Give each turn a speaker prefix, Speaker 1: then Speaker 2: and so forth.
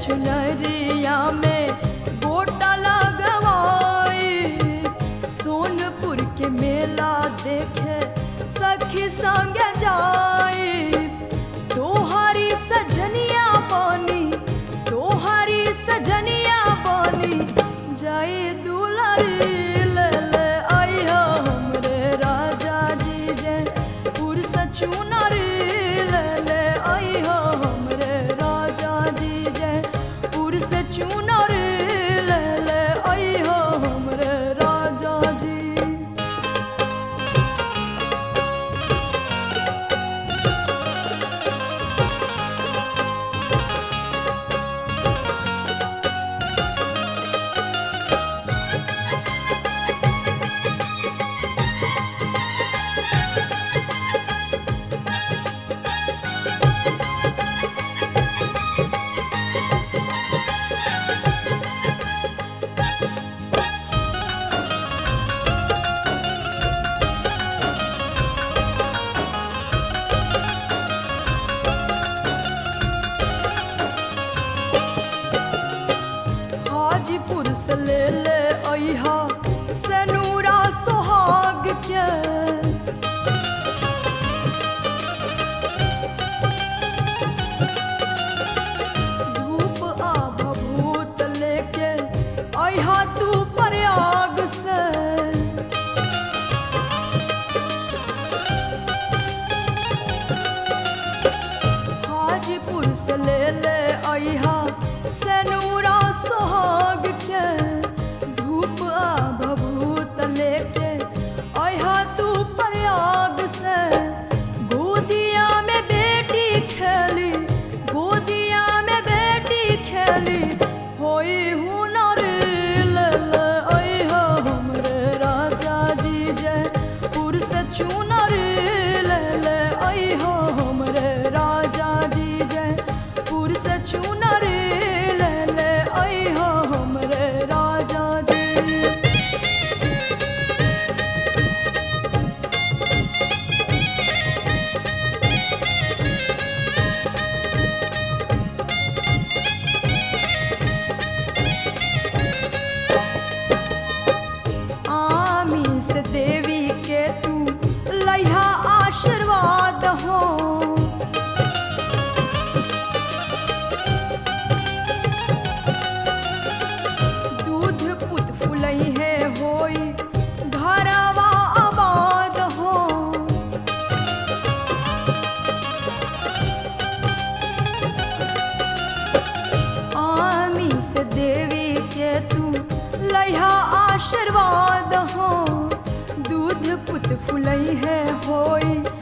Speaker 1: चुनरिया में गोटा लगवाई सोनपुर के मेला देखे सखी संग जाई तोहारी सजनिया बनी तोहारी सजनिया बनी जाए दुलारी ले ले आई हो हमरे राजा जी जे पुरुष चुनरी ले ले आई हो हमरे राजा जी जे पुरुष चुनरी ले ले आई हो हमरे राजा जी हाजीपुर से ले ले अहा सनूरा सोहाग के धूप आ भभूत लेके अहा तू प्रयाग से हाजीपुर से ले ले अहा सनूरा सोहाग के धूप आ भभूत लेके अहा तू प्रयाग से गोदिया में बेटी खेली गोदिया में बेटी खेली होई हुनर ले ले अहा हमरे राजा जी जे पुरुष चुनर ले ले अहा हमरे राजा जी जे पुरुष चुनर ले ले अहा हमरे राजा जी आमीस देवी के तू लैहा आशीर्वाद हो दूध पुत फुलई है होई घरवा आबाद हो आमीस देवी के तू लैहा आशीर्वाद हो दूध पुत फुलई है होई